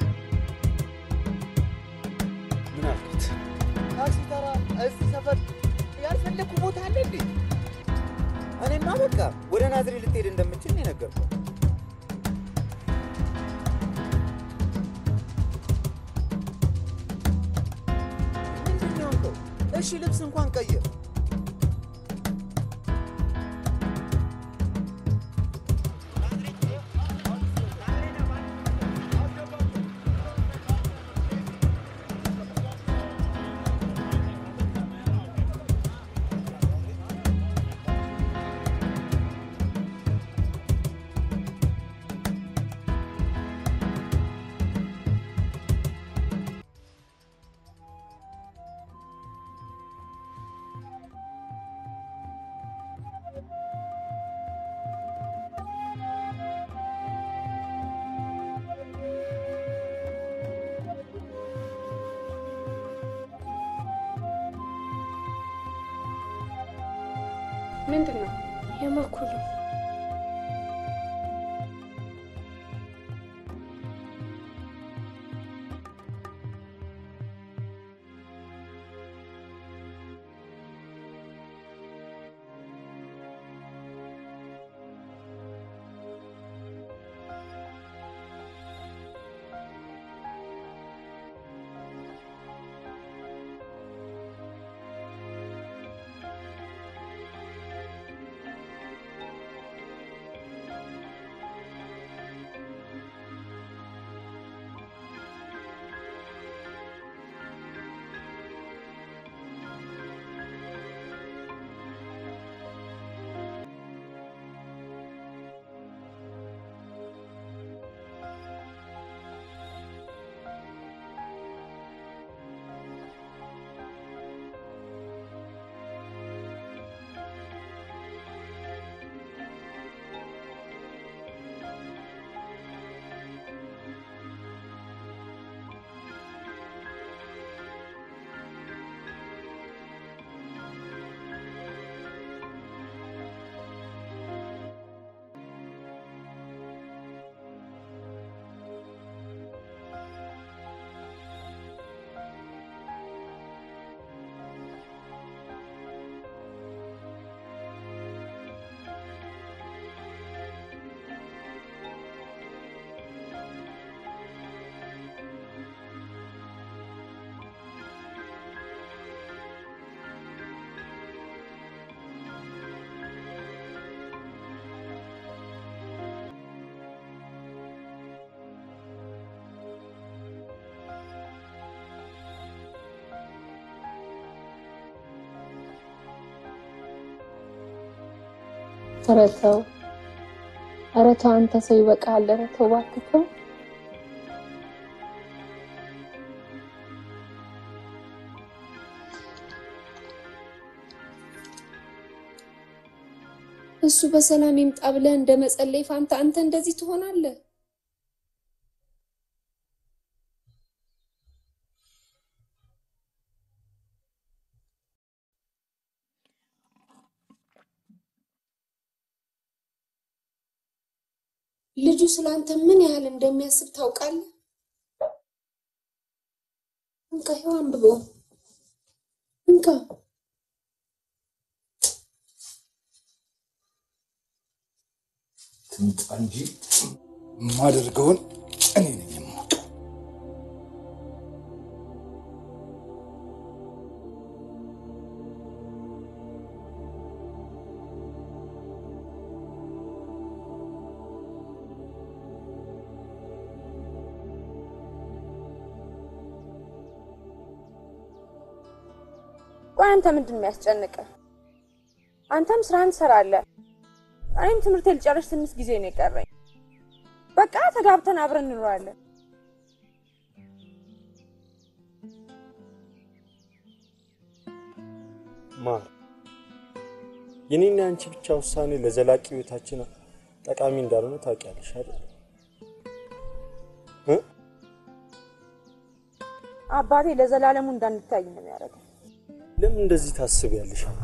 ምን አልከት? ታክሲ ተራ እዚህ ሰፈር ያልፈለግኩ ቦታ አለ እንዴ? እኔማ በቃ ወደ ናዝሬ ልትሄድ እንደምችል ነው የነገርኩህ። ምንድን ነው የሆንከው? እሺ ልብስ እንኳን ቀይር። ምንድን ነው? የመኩ ነው። ኧረ ተው፣ ኧረ ተው አንተ ሰው ይበቃሃል። ኧረ ተው እባክህ ተው። እሱ በሰላም ይምጣ ብለህ እንደ መጸለይ ፋንታ አንተ እንደዚህ ትሆናለህ? ልጁ ስለአንተ ምን ያህል እንደሚያስብ ታውቃለህ? እንካ ይኸው አንብበው። እንካ ትምጣ እንጂ የማደርገውን እኔ ነኝ የማውቀው። ቆይ አንተ ምንድን ነው የሚያስጨንቅህ? አንተም ስራህን ትሰራለህ፣ እኔም ትምህርቴ ልጨርስ ትንሽ ጊዜ ነው የቀረኝ። በቃ ተጋብተን አብረን እንኖራለን። ማር የኔና የአንቺ ብቻ ውሳኔ ለዘላቂ ህይወታችን ጠቃሚ እንዳልሆነ ታውቂያለሽ አይደል? እ? አባቴ ለዘላለሙ እንዳንታይ ነው የሚያደርገው። ለምን እንደዚህ ታስቢያለሽ አንቺ?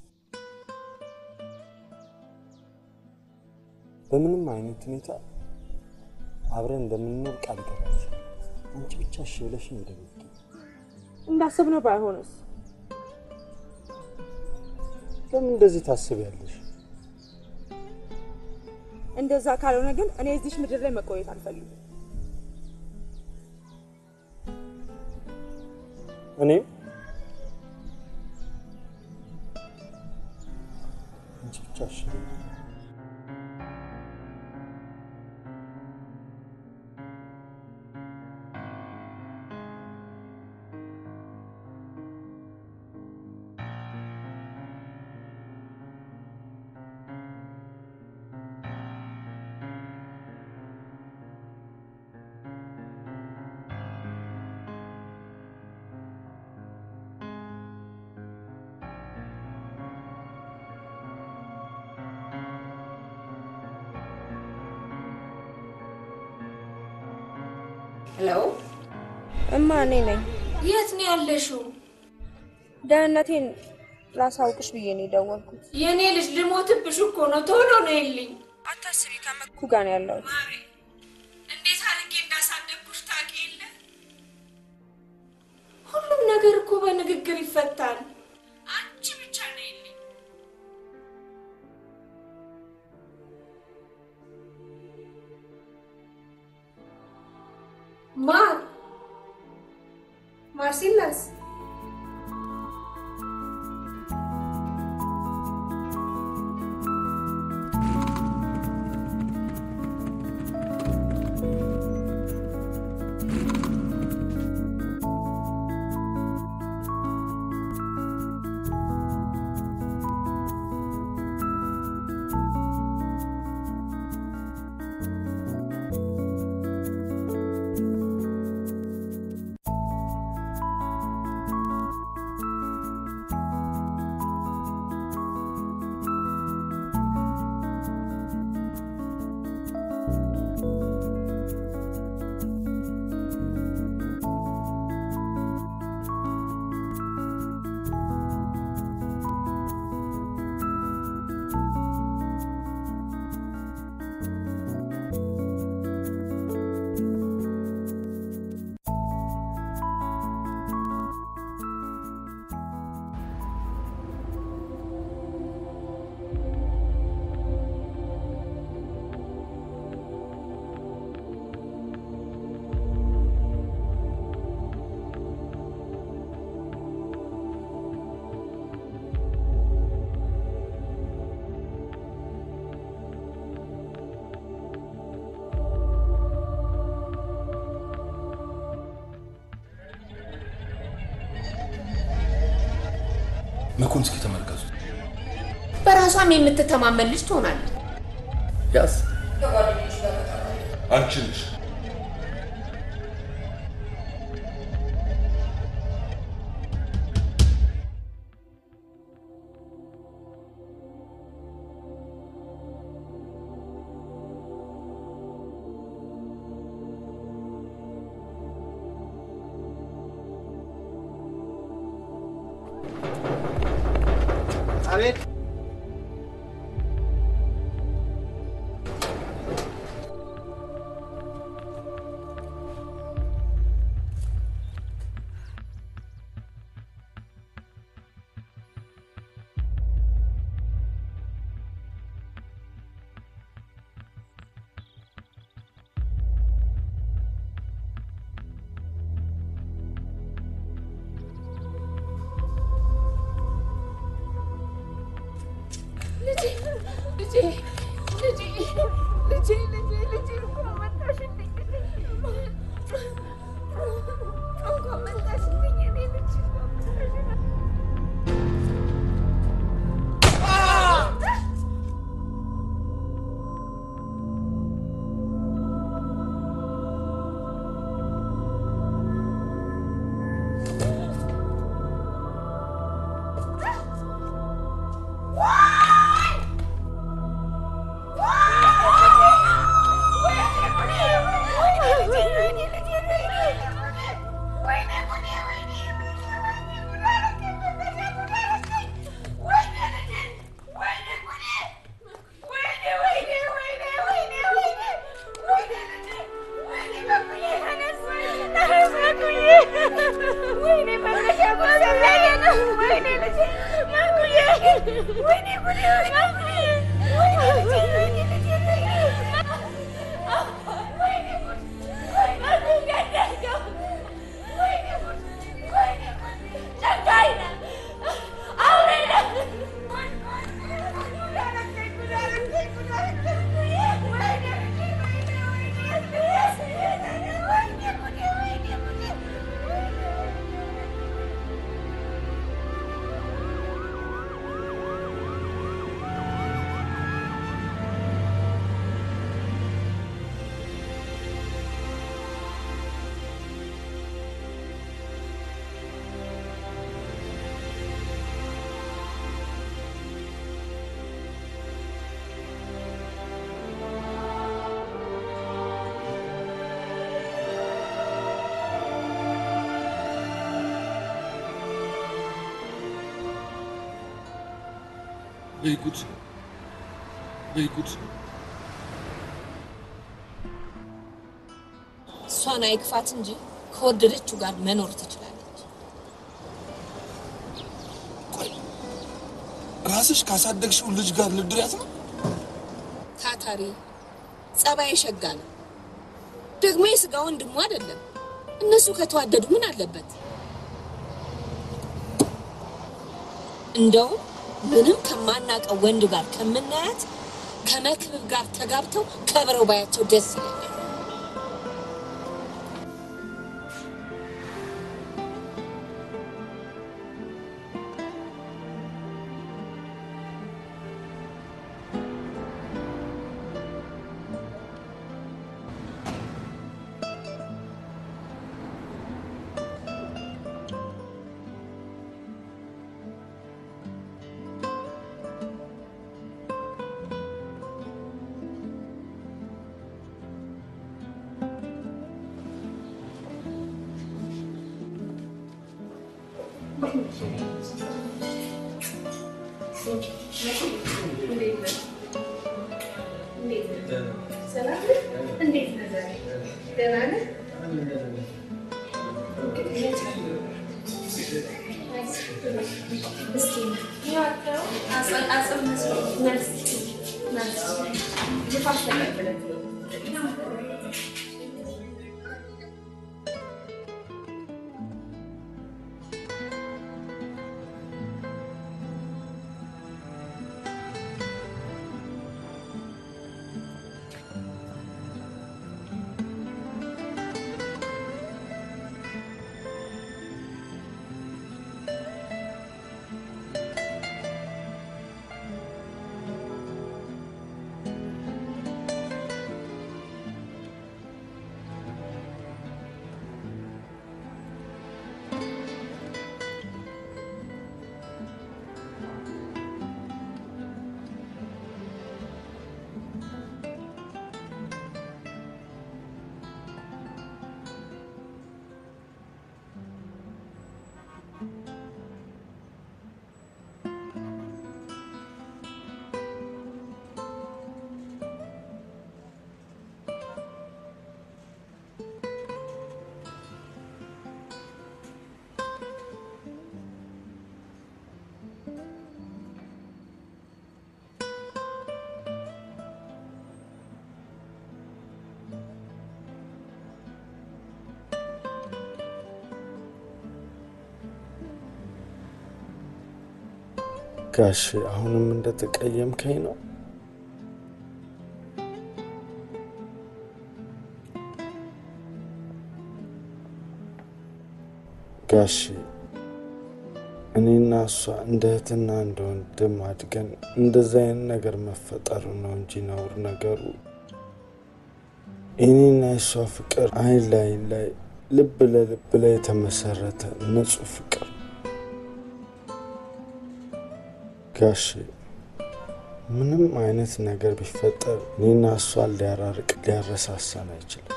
በምንም አይነት ሁኔታ አብረን እንደምንኖር ቃል ገባች። አንቺ ብቻ እሺ ብለሽ እንደምት እንዳሰብነው ባይሆንስ? ለምን እንደዚህ ታስቢያለሽ? እንደዛ ካልሆነ ግን እኔ እዚሽ ምድር ላይ መቆየት አልፈልግም። እኔም አንቺ ብቻ እሺ በይኝ። ሄሎ እማ እኔ ነኝ። የት ነው ያለሽው? ደህንነቴን ላሳውቅሽ ብዬ ነው የደወልኩት። የእኔ ልጅ ልሞትብሽ እኮ ነው። ቶሎ ነው የልኝ። አታስቢ፣ ከመኩ ጋር ነው ያለሁት። እንዴት አድርጌ እንዳሳደግኩሽ ታውቂ የለ? ሁሉም ነገር እኮ በንግግር ይፈታል። አንቺ ብቻ ነው የልኝ። ማር ማርሲላስ መኮን እስኪ ተመልከቱት። በራሷም የምትተማመን ልጅ ትሆናለች። ያስ ከጓደኞች ጋር አንቺ ነሽ አቤት ልጄ ልጄ ልጄ ልጄ ልጄ ልጄ እንኳን መጣሽልኝ እንኳን መጣሽልኝ እኔ ልጅ ወይ ጉድ! ወይ ጉድ! እሷን አይክፋት እንጂ ከወደደችው ጋር መኖር ትችላለች። ራስሽ ካሳደግሽው ልጅ ጋር ልድሪያት ነው? ታታሪ፣ ጸባይ ሸጋ ነው። ደግሞ የስጋ ወንድሙ አይደለም። እነሱ ከተዋደዱ ምን አለበት? እንደውም ምንም ከማናውቀው ወንድ ጋር ከምናያት ከመክብብ ጋር ተጋብተው ከብረው ባያቸው ደስ ይለኛል። ጋሽ አሁንም እንደተቀየምከኝ ነው? ጋሽ እኔና እሷ እንደ እህትና እንደ ወንድም አድገን እንደዚ አይነት ነገር መፈጠሩ ነው እንጂ ነውር ነገሩ የኔና የእሷ ፍቅር አይን ላይ ላይ ልብ ለልብ ላይ የተመሰረተ ንጹህ ፍቅር ጋሽ ምንም አይነት ነገር ቢፈጠር እኔና እሷን ሊያራርቅ ሊያረሳሳን አይችልም።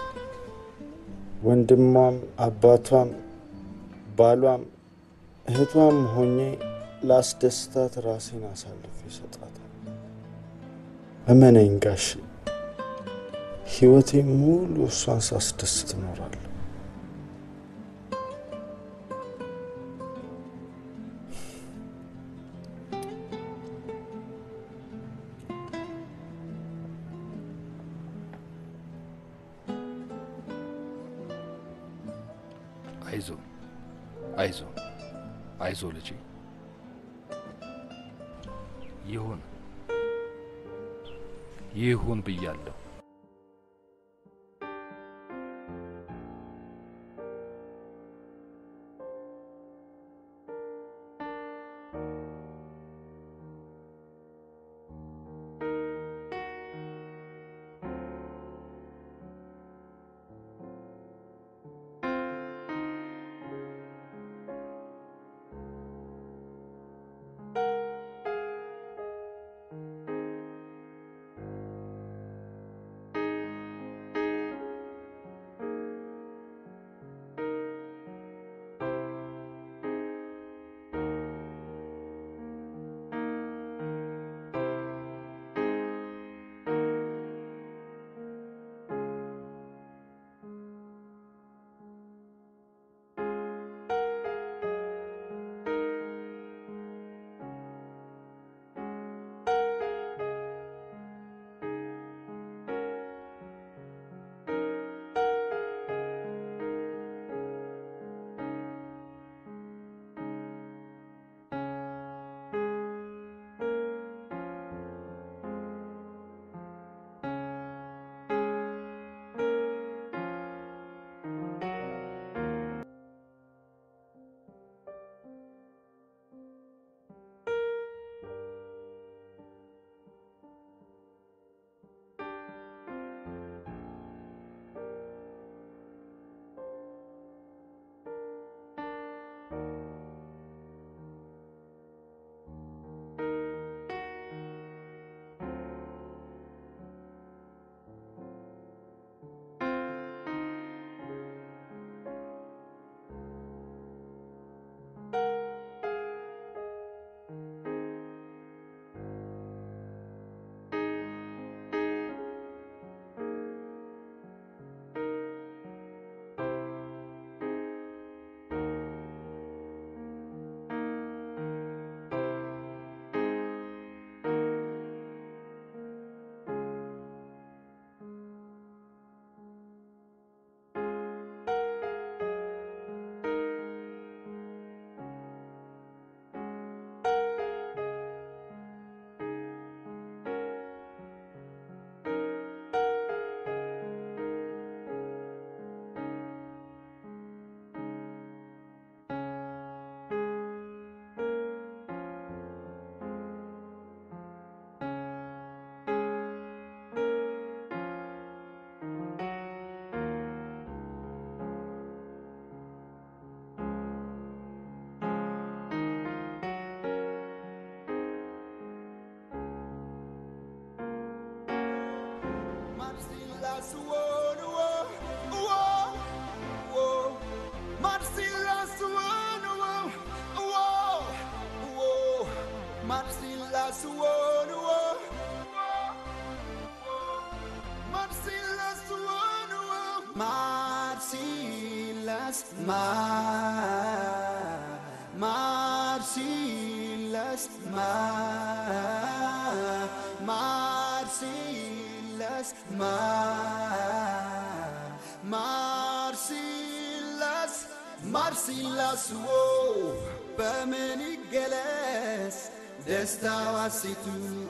ወንድሟም አባቷም ባሏም እህቷም ሆኜ ላስደስታት ራሴን አሳልፌ ይሰጣታል። እመነኝ ጋሽ ህይወቴ ሙሉ እሷን ሳስደስት እኖራለሁ። አይዞ አይዞ አይዞ ልጄ ይሁን ይሁን ብያለሁ። Marsilas, Mar, Marsilas, Mar, Marsilas, Mar, Marsilas, Marsilas, wo በምን ይገለጽ ደስታዋ ሴቱ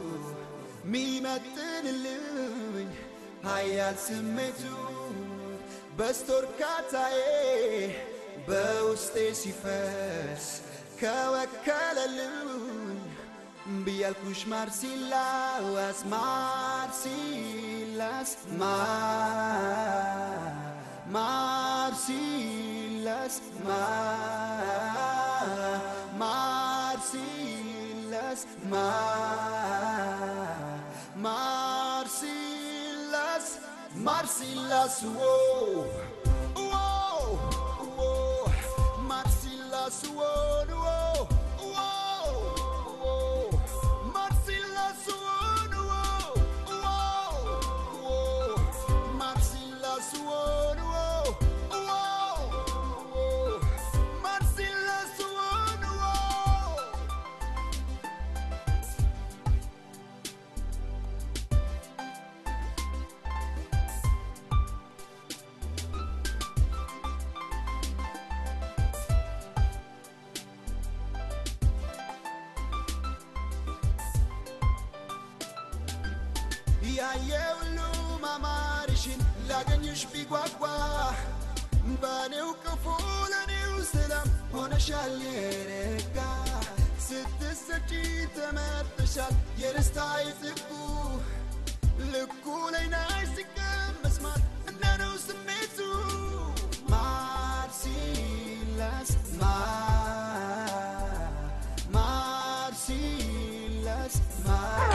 ሚመጥንልኝ ሀያል ስሜቱ በስቶ እርካታዬ በውስጤ ሲፈስ ከወከለልኝ ብያልኩሽ ማርሲላስ ማርሲላስ ማር ማርሲላስ ማር ማርሲላስ ማር ማርሲላስ ማርሲላስ ዎ ዎ ዎ ማርሲላስ ዎን ዎ ዎ ዎ ማርሲላስ ዎን ዎ ዎ ዎ ማርሲላስ ዎን ዎ ዎ ዎ ማርሲላስ ዎን ዎ ያየ ሁሉ ማማርሽን ላገኝሽ ቢጓጓ በኔው ክፉ ለኔው ሰላም ሆነሻል የረጋ ስትሰጪ ተመርተሻል የደስታዬ ጥጉ ልኩ ላይ ናሽ ሲቀመስ ማር እንደ ነው ስሜቱ ማር ሲላስ ማር ማር ሲላስ ማር